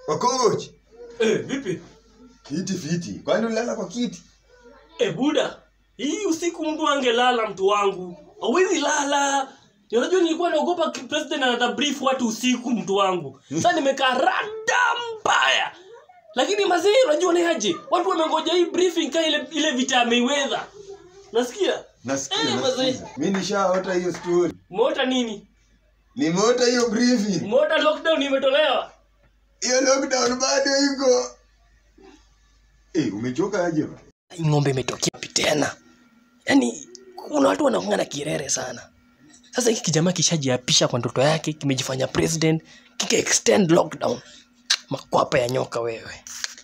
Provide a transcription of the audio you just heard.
Wakoch. Eh, vipi? Kiti fiti. Kwani ulala kwa kiti? Eh, buda. Hii usiku mtu angelala mtu wangu. Hawezi lala. Ni Unajua nilikuwa naogopa ki- president anata brief watu usiku mtu wangu. Sasa nimekaa rada mbaya. Lakini mazee unajua ni aje? Watu wamengoja hii briefing kama ile ile vita ya Mayweather. Nasikia? Nasikia, Eh, mazee. nasikiza. Mimi nishaota hiyo story. Umeota nini? Nimeota hiyo briefing. Umeota lockdown imetolewa? Hiyo lockdown bado iko. Eh, umechoka aje? Hii ng'ombe imetokea wapi tena? Yaani kuna watu wanaongana kirere sana. Sasa hiki kijamaa kishajiapisha kwa ndoto yake, kimejifanya president, kika extend lockdown. Makwapa ya nyoka wewe.